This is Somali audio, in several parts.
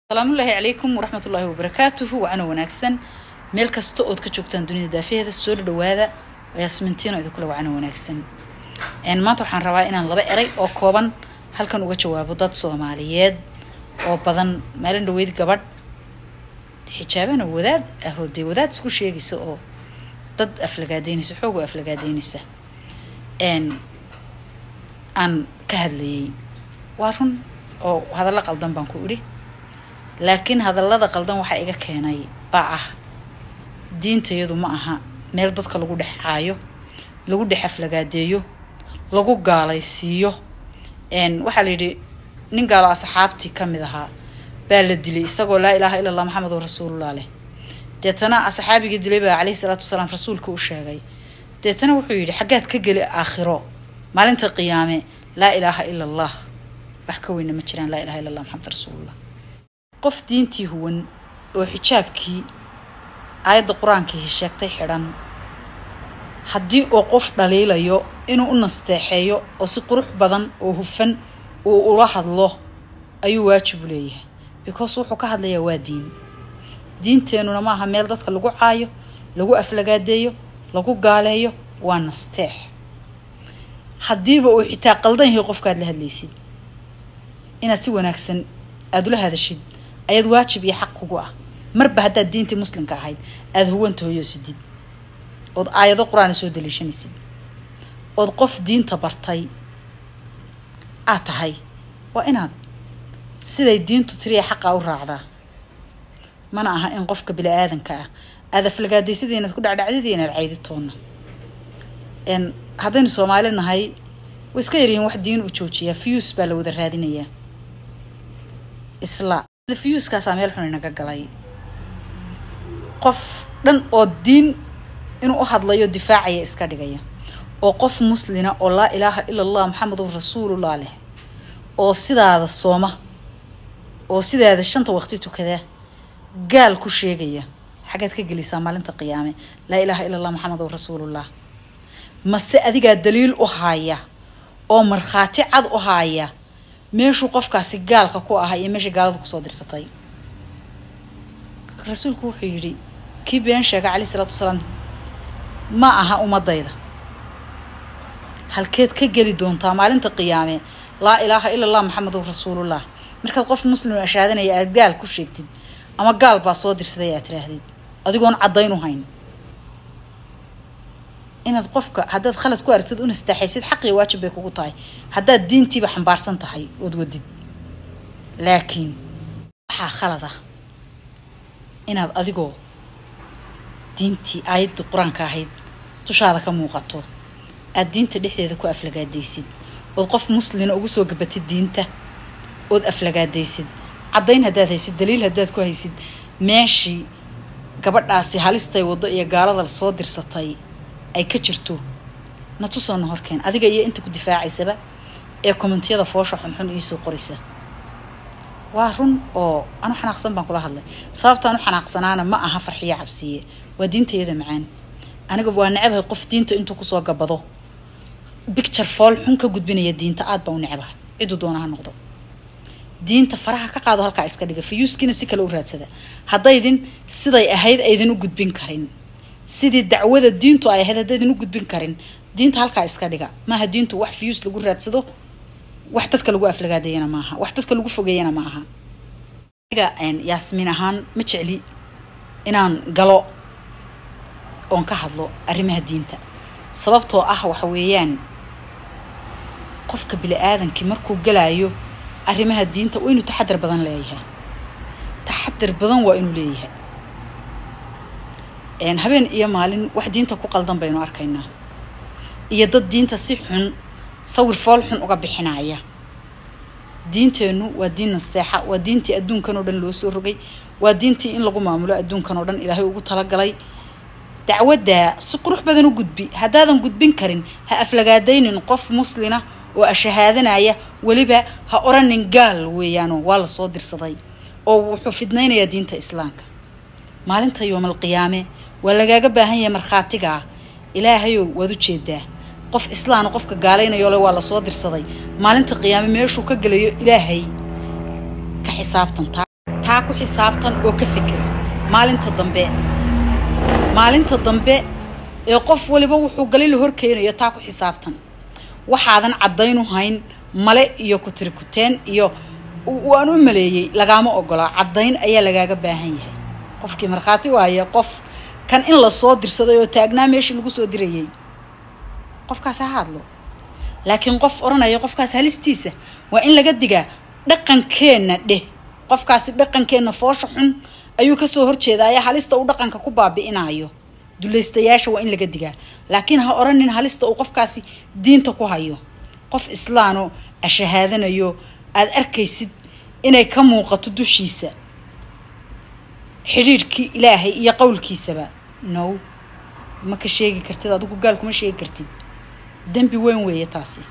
asalaamullaahi calaykum waraxmatullaahi wabarakaatuhu wacana wanaagsan meel kasta ood ka joogtaan dunida daafaheeda soo dhawaada yaasmintiino idinkule wacana wanaagsan maanta waxaan rabaa inaan laba eray oo kooban halkan uga jawaabo dad soomaaliyeed oo badan maalin dhaweyd gabadh xijaabana wadaad ahoo dee wadaad isku sheegaysa oo dad aflagaadeynaysa xoog oo aflagaadeynaysa aan ka hadlayay waa run oo hadallo qaldan baan ku idhi laakiin hadallada qaldan waxaa iga keenay baa ah diintayadu ma aha meel dadka lagu dhex caayo lagu dhex aflagaadeeyo lagu gaalaysiiyo waxaa la yidhi nin gaalo asxaabtii ka mid ahaa baa la dilay isagoo laa ilaaha illa allah maxamedun rasuulullah leh deetana asxaabigii dilay baa caleyhi salaatu wasalaam rasuulka u sheegay deetana wuxuu yidhi xaggaad ka geli aakhiro maalinta qiyaame laa ilaaha ila allah wax ka weyna ma jiraan laa ilaha illa allah maxamed rasuulullah qof diintii huwan oo xijaabkii aayadda qur-aankii sheegtay xidhan haddii uu qof dhaliilayo inuu u nasteexeeyo oo si qurux badan oo hufan uu ula hadlo ayuu waajib u leeyahay because wuxuu ka hadlayaa waa diin diinteenuna maaha meel dadka lagu caayo lagu aflagaadeeyo lagu gaaleeyo waa nasteex haddiiba uu xitaa qaldan yahay qofkaad la hadlaysid inaad si wanaagsan aada ula hadashid ayaad waajib iyo xaq kugu ah marba haddaad diintii muslimka ahayd aada huwanta hoyoosidid ood aayado qur-aana soo daliishanaysid ood qof diinta bartay aad tahay waa inaad siday diintu tiriya xaqaa u raacdaa mana aha in qofka bini aadanka ah aada aflagaadaysadii inaad ku dhacdhacdidii inaad cayditoonna haddaynu soomaali nahay way iska yaryihiin wax diin u joojiyaa fiyus baa la wada raadinayaa isla fiyuskaasaa meel xun inaga galay qof dhan oo diin inuu u hadlayo difaacaya iska dhigaya oo qof muslina oo laa ilaaha ila allah maxamedun rasuulullah leh oo sidaada sooma oo sidaada shanta waqti tukada gaal ku sheegaya xaggaad ka gelisaa maalinta qiyaame laa ilaaha ila allah maxamedun rasuulullah mase adigaa daliil u haaya oo markhaati cad u haaya meeshuu qofkaasi gaalka ku ahaa iyo meeshii gaaladu kusoo dirsatay rasuulku wuxuu yidhi kii been sheega caleyhi isalaatu wasalaam ma aha ummadayda halkeed ka geli doontaa maalinta qiyaame laa ilaaha ila allah maxamedun rasuulullah markaad qof muslim ashaadanaya aad gaal ku sheegtid ama gaal baa soo dirsaday aad tiraahdid adigoon caddayn u hayn inaad qofka haddaad khalad ku aragtid u nastaaxaysid xaqiyo waajib bay kugu tahay haddaad diintiiba xambaarsan tahay ood wadid laakiin waxaa khalad ah inaad adigoo diintii aayaddii qur-aanka ahayd dushaada ka muuqato aada diinta dhexdeeda ku aflagaadaysid ood qof muslina ugu soo gabatid diinta ood aflagaadaysid caddayn haddaad haysid daliil haddaad ku haysid meeshii gabadhaasi halistay waddo iyo gaalada soo dirsatay ay ka jirto na tusoona horkeen adiga iyo inta ku difaacaysaba ee kommentiyada foosha xunxun iisoo qoraysa waa run oo anu xanaaqsan baan kula hadlay sababtaan u xanaaqsanaana ma aha farxiyo cabsiye waa diintayada macaan aniga waa necabahay qof diinta intuu kusoo gabado bicture fool xun ka gudbinaya diinta aad baan u necabahay ciduu doona ha noqdo diinta faraha ka qaado halkaa iska dhiga fayuuskiina si kale u raadsada haddaydin siday ahayd aydan u gudbin karin sidii dacwada diintu ay ahayd haddaydan u gudbin karin diinta halkaa iska dhiga maaha diintu wax fiyuus lagu raadsado wax dadka lagu aflagaadayana maaha wax dadka lagu fogeeyana ma aha aniga yaasmiin ahaan ma jecli inaan galo oon ka hadlo arrimaha diinta sababtoo ah waxa weeyaan qofka bili-aadankii markuu galaayo arrimaha diinta waa inuu taxadar badan leeyahay taxadar badan waa inuu leeyahay habeen iyo maalin wax diinta ku qaldan baynu arkaynaa iyo dad diinta si xun sawir fool xun uga bixinaya diinteennu waa diin nasteexa waa diintii adduunkan oo dhan loo soo rogay waa diintii in lagu maamulo adduunkan oo dhan ilaahay ugu talagalay dacwaddaa si qurux badan u gudbi haddaadan gudbin karin ha aflagaadaynin qof muslina oo ashahaadanaya weliba ha oranin gaal weeyaano waa la soo dirsaday oo wuxuu fidnaynayaa diinta islaamka maalinta yoomal qiyaame waa lagaaga baahan yahay markhaatigaa ilaahayow waad u jeedaa qof islaana qofka gaalaynayo le waa lasoo dirsaday maalinta qiyaame meeshuu ka gelayo ilaahay ka xisaabtan taa ku xisaabtan oo ka fikir maalinta dambe maalinta dambe ee qof waliba wuxuu galay la horkeenayo taa ku xisaabtan waxaadan caddaynu hayn male iyo kutirikuteen iyo waan u maleeyey lagaama ogolaa caddayn ayaa lagaaga baahan yahay qofkii markhaati waaye qof kan in la soo dirsaday oo taagnaa meeshii lagu soo dirayay qofkaas ha hadlo laakiin qof odhanaya qofkaas halistiisa waa in laga digaa dhaqankeenna dheh qofkaasi dhaqankeenna foosha xun ayuu kasoo horjeedaaye halista uu dhaqanka ku baabi'inayo dulaystayaasha waa in laga digaa laakiin ha odhanin halista uu qofkaasi diinta ku hayo qof islaano ashahaadanayo aada arkaysid inay ka muuqato dushiisa xidhiidhkii ilaahay iyo qowlkiisaba no ma ka sheegi kartid adigu gaal kuma sheegi kartid dembi weyn weeye taasi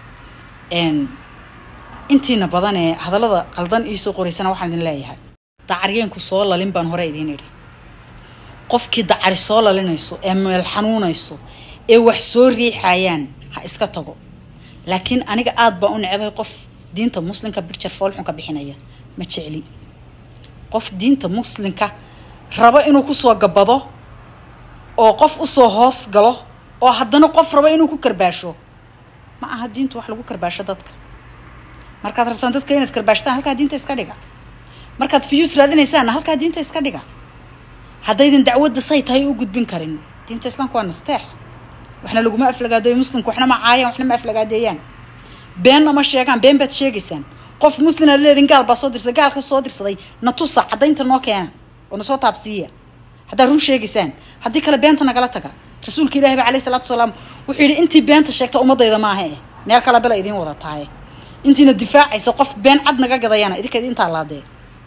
intiina badan ee hadallada qaldan iisoo qoraysana waxaan idin leeyahay dacaryeenku soo lalin baan hore idiin idhi qofkii dacari soo lalinayso ee meel xanuunayso ee wax soo riixayaan ha iska tago laakiin aniga aada baan u necbay qof diinta muslimka bicture foolxunka bixinaya ma jecli qof diinta muslimka rabo inuu kusoo gabado oo qof usoo hoos galo oo haddana qof rabo inuu ku karbaasho ma aha diinta wax lagu karbaasho dadka markaad rabtaan dadka inaad karbaashtaan halkaa diinta iska dhiga markaad fiyuus raadinaysaanna halkaa diinta iska dhiga haddaydan dacwadda say tahay u gudbin karin diinta islaamka waa nasteex waxna laguma aflagaadoyo muslimka waxna ma caayaan waxna ma aflagaadeeyaan beenna ma sheegaan been baad sheegaysaan qof muslim aad leedin gaal baa soo dirsaday gaalka soo dirsaday na tusa caddaynta noo keena oo na soo taabsiiya haddaad run sheegaysaan haddii kale beenta nagala taga rasuulka ilaahi ba alayhi salaatu wasalaam wuxuu yidhi intii beenta sheegta ummadayda maaha eh meel kale bela idiin wada tahay intiina difaacaysa qof been cad naga gadayana idinkeed intaa laadee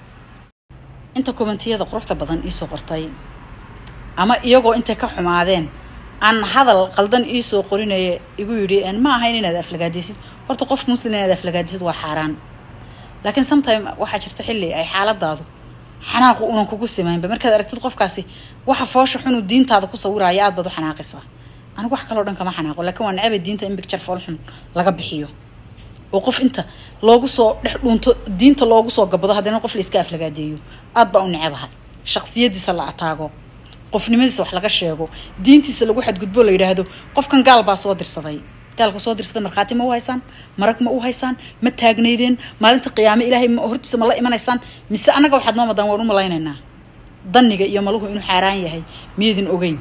inta kommentiyada quruxda badan iisoo qortay ama iyagoo intay ka xumaadeen aan hadal qaldan iisoo qorinaya igu yidhi ma ahayn inaad aflagaadaysid horta qof muslim inaad aflagaadaysid waa xaaraan laakiin sometime waxaa jirta xilli ay xaaladaadu xanaaqu unan kugu simaynba markaad aragtid qofkaasi waxa foosha xunuu diintaada ku sawiraya aad baad u xanaaqaysaa anigu wax kaloo dhan kama xanaaqo laakiin waa necabay diinta in bicture fool xun laga bixiyo oo qof inta loogu soo dhex dhuunto diinta loogu soo gabado haddana qof la iska aflagaadeeyo aad baa u necabahay shaqsiyadiisa la ataago qofnimadiisa wax laga sheego diintiisa lagu xadgudbo la yidhaahdo qofkan gaal baa soo dirsaday gaalka soo dirsada markhaati ma u haysaan marag ma u haysaan ma taagnaydeen maalinta qiyaame ilaahay hortiisa ma la imanaysaan mise annaga waxaad noo madaan waan u malaynaynaa danniga iyo maluhu inuu xaaraan yahay miyaydin ogeyn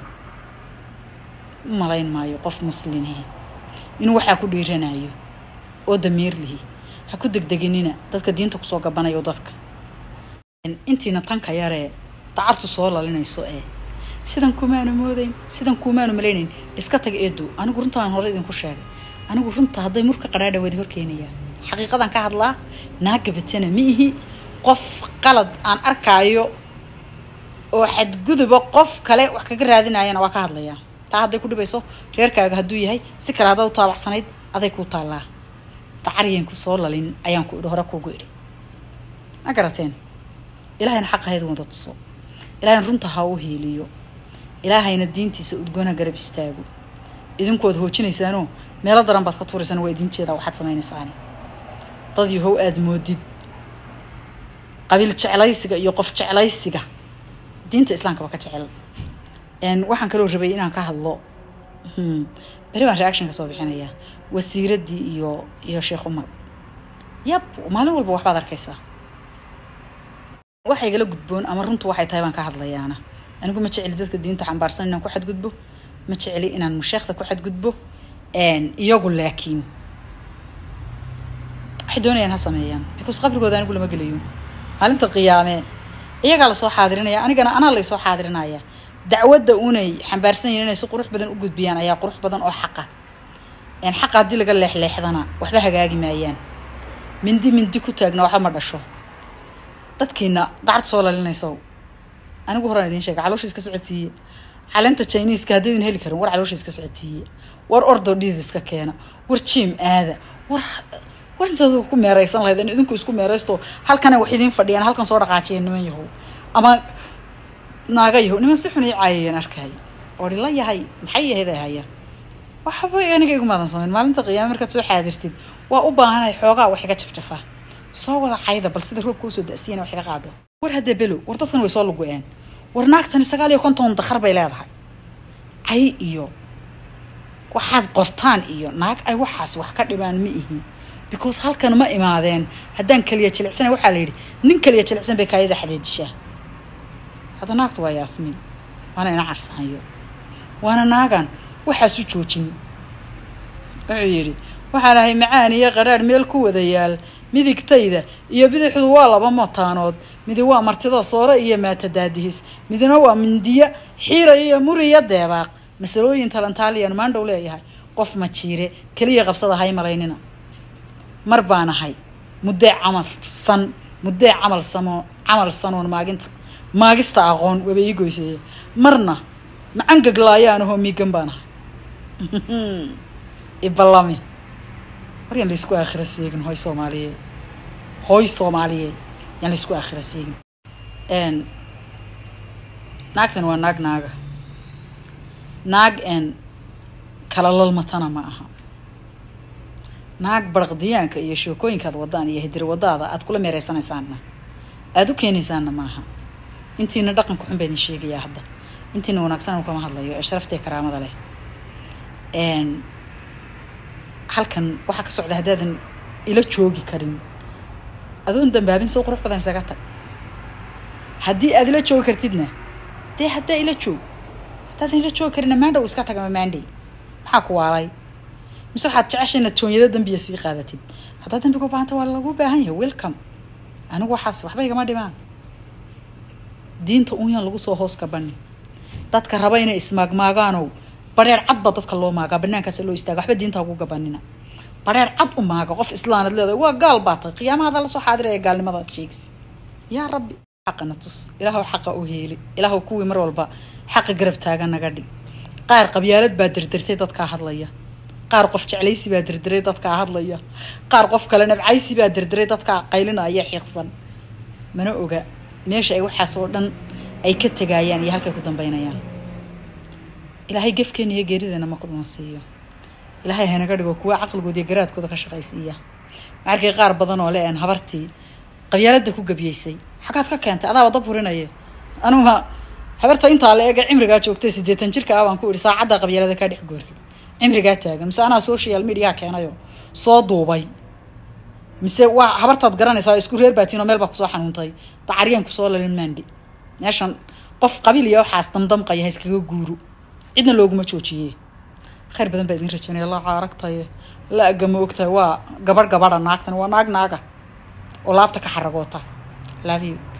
u malayn maayo qof muslimihi inuu waxaa ku dhiiranayo oo damiir lihi ha ku degdeginina dadka diinta kusoo gabanayo dadka intiina tanka yaree dacartu soo lalinayso ee sidan kumaanu moodayn sidan kumaanu malaynayn iska tag eedu anigu runtaan hore idinku sheegay anigu runta hadday murka qadhaadha wada horkeenayaan xaqiiqadan ka hadlaa naagabatana ma ihi qof qalad aan arkaayo oo xadguduba qof kale wax kaga raadinayana waa ka hadlayaa taa hadday ku dhibayso reerkaaga hadduu yahay si kale haddaad u taabacsanayd aday kuu taallaa dacaryanku soo lalin ayaan ku idhi hore kuugu idhi ma garateen ilaahayna xaqahayd wada tuso ilaahayna runta ha u hiiliyo ilaahayna diintiisa udgoonha garab istaago idinkuwaad hoojinaysaanoo meelo daran baad ka tuuraysaan waa idin jeedaa waxaad samaynaysaani dad yahow aada moodid qabiil jeclaysiga iyo qof jeclaysiga diinta islaamkaba ka jecel waxaan kaloo rabay inaan ka hadlo beri baan reaction ka soo bixinayaa wasiiraddii iyo iyo sheekh umar yab maalin walba waxbaad arkaysaa waxa igala gudboon ama runtu waxay tahay baan ka hadlayaana anigu ma jeceli dadka diinta xambaarsan inaan ku xadgudbo ma jeceli inaan musheekhta ku xadgudbo iyagu laakiin waxay doonayaan ha sameeyaan because qabrigooda anigu lama gelayo maalinta qiyaame iyagaa lasoo xaadirinaya anigana anaa laysoo xaadirinaya dacwadda unay xambaarsan yihin inay si qurux badan u gudbiyaan ayaa qurux badan oo xaqa xaqa haddii laga leexleexdana waxba hagaagi maayaan mindi mindi ku taagna waxba ma dhasho dadkiina dacad soo lalinayso anigu horaan idiin sheega caloosha iska socodsiiye caleenta chiniiska haddaydin heli karin war caloosha iska socodsiiye war ordo dhiid iska keena war jiim aada war war intaad ku meeraysan lahayd idinku isku meeraysto halkana wax idiin fadhiyaan halkan soo dhaqaajiya niman yahow ama naaga yahow niman si xun ii caayayeen arkay ori la yahay maxay yahayd ay hayaan waxba aniga igumaadan samayn maalinta qiyaame markaad soo xaadirtid waa u baahanahay xoogaa wax iga jafjafaa soo wada cayda bal sida roobka usoo da-siyana wax iga qaado war haddee below war dadkan way soo lugu-een war naagtani sagaal iyo konton dakhar bay leedahay cay iyo waxaad qortaan iyo naag ay waxaas wax ka dhibaan ma ihi because halkan ma imaadeen haddaan kaliya jilicsana waxaa la yidhi nin kaliya jilicsan bay kaayada xadeedishaa hadda naagtu waa yaasmiin waana ina carsahayo waana naagan waxaasu joojin wuxuu yidhi waxaa lahay macaan iyo qadhaadh meel ku wada yaal midigtayda iyo bidixdu waa laba mataanood midi waa martida soore iyo maatadaadihis midina waa mindiya xiira iyo muriya deebaaq masalooyin talantaaliyan maandhow leeyahay qof ma jiire keliya qabsada hay malaynina mar baan ahay muddee camal san muddee camal samo camal sanoon maaginta maagista aqoon waba ii goyseeye marna macangaglaayaan ahoo miigan baan ahay iballami war yaan laysku aakhira seegin hoy soomaaliyeed hooy soomaaliyeed yaan laysku aakhira seegin naagtan waa naag naaga naag n kala lalmatana ma aha naag baraqdiyaanka iyo sheekooyinkaad wadaan iyo hidir wadaada aad kula meereysanaysaanna aada u keenaysaanna maaha intiina dhaqanka xun baa idin sheegayaa hadda intiina wanaagsan anu kama hadlayo ee sharafta ee karaamada leh halkan waxaa ka socda haddaadan ila joogi karin adoon dambaabin soo qurux badan isaga tag haddii aad ila joogi kartidna dee haddaa ila joog haddaadan ila joogi karinna maandhow iska tagama maandhay maxaa ku waalay mise waxaad jeceshayna toonyado dambiya sii qaadatid haddaa dambiga u baahanta waa lagu baahan yahay welcome anigu waxaas waxba igama dhimaan diinta unyaan lagu soo hoos kabanin dadka raba inay ismaagmaagaanow bareer cad baa dadka loo maagaa banaankaas loo istaaga waxba diinta ugu gabanina bareer cad u maaga qof islaanad leedahay waa gaal baa tahay qiyaamahada lasoo xaadiraya gaalnimadaad sheegis yaa rabbi xaqana tus ilaahow xaqa u heeli ilaahow kuwii mar walba xaqa garab taaga naga dhig qaar qabyaalad baa dirdirtay dadkaa hadlaya qaar qof jeclaysi baa dirdiray dadkaa hadlaya qaar qof kale nabcaysi baa dirdiray dadkaa qaylinaya xiiqsan mana oga meesha ay waxaas oo dhan ay ka tegayaan iyo halkay ku dambeynayaan ilaahay gefkeena iyo geerideena ma kudhuna siiyo ilaahay hanaga dhigo kuwa caqligooda iyo garaadkooda ka shaqaysiiya maarkay qaar badan oo le-een habartii qabyaalada ku gabiyeysay xaggaad ka keentay adaaba dab hurinaya anuga habarta intaa la eega cimrigaa joogtay siddeetan jirka ah baan ku idhi saacadda qabyaalada kaa dhex gooray cimrigaa taagan mise anaa social mediaha keenayo soo duubay mise waa habartaad garanaysaa isku reer baatiin oo meel baa kusoo xanuuntay dacaryaan kusoo lalin maandhi meeshan qof qabiil iyo waxaas damdamqaya ha iskaga guuro cidna looguma joojiyey khayr badan baa idin rajaynaya laaca aragtaye la agama ogtahay waa gabarh gabadha naagtan waa naag naaga oo laabta ka xaragoota love you